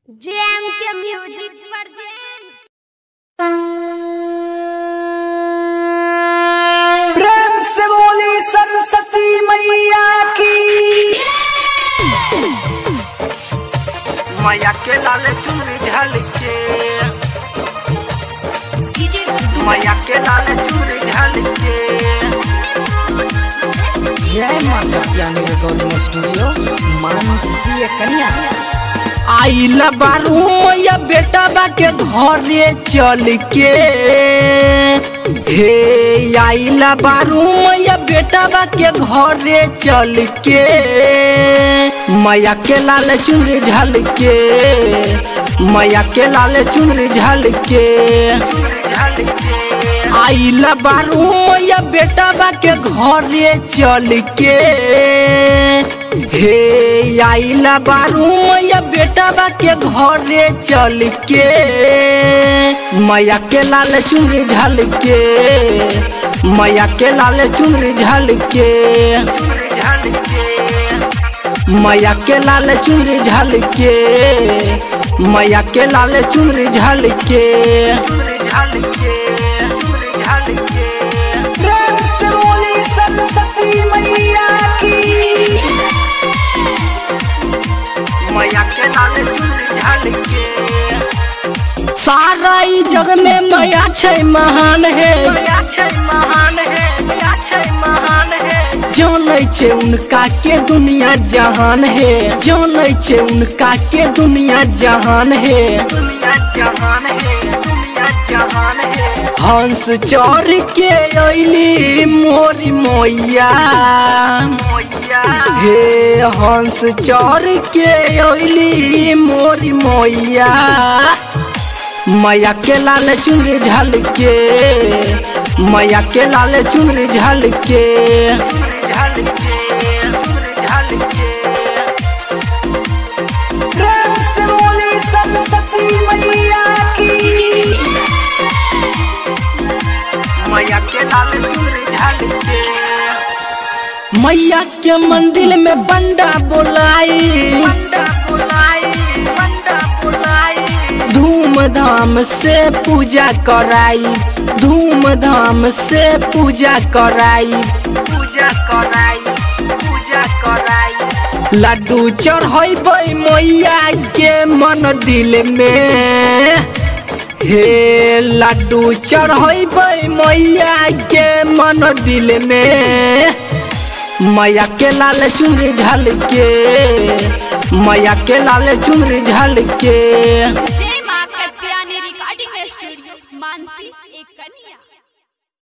GeM के music वर्जेंट प्रेम से बोली सरस्वती मैया की मैया के लाल चुनरी झलके मैया के लाल चुनरी झलके जय मां कत्यानी रिकॉर्डिंग स्टूडियो मानसीय कन्या आइल बारू मैया बेटा बा के घरे चल के हे आइल बारू मैया बेटा बा के घरे चल के मैया के लाल चुनरी झल के मैया के लाल चुनरी झल के आइल बारू मैया बेटा बा के घरे चल के हे आइला बारू मैया बेटा बा के घरे चल के मैया के लाल चुनरी झल के मैया के लाल चुनरी झल के मैया के लाल चुनरी झल के मैया के लाल चुनरी झल के प्रेम से बोली सरस्वती मैया की मैया के लाल चुनरी झलके सारा ई जग में मैया छै महान है मैया छै महान है मैया छै महान है जानै छै उनका के दुनिया जहान है जानै छै उनका के दुनिया जहान है दुनिया जहान है दुनिया जहान है हंस चढ़ के अइली मोरी मैया हे हंस चढ़ के अइली मोरी मैया मैया के लाल चुनरी झल के मैया के लाल चुनरी झल के प्रेम से बोली सरस्वती मैया की मैया के लाल चुनरी झलके मैया के मंदिर में बंडा बोलाई बंडा बोलाई बंडा बोलाई धूमधाम से पूजा कराई धूमधाम से पूजा कराई पूजा कराई पूजा कराई लड्डू चढ़ैबै मैया के मन दिल में हे लड्डू चढ़ैबै मैया के मन दिल में मैया के लाल चुनरी झलके मैया के लाल चुनरी झलके जय मां कत्यानी रिकॉर्डिंग स्टूडियो मानसी एक कन्या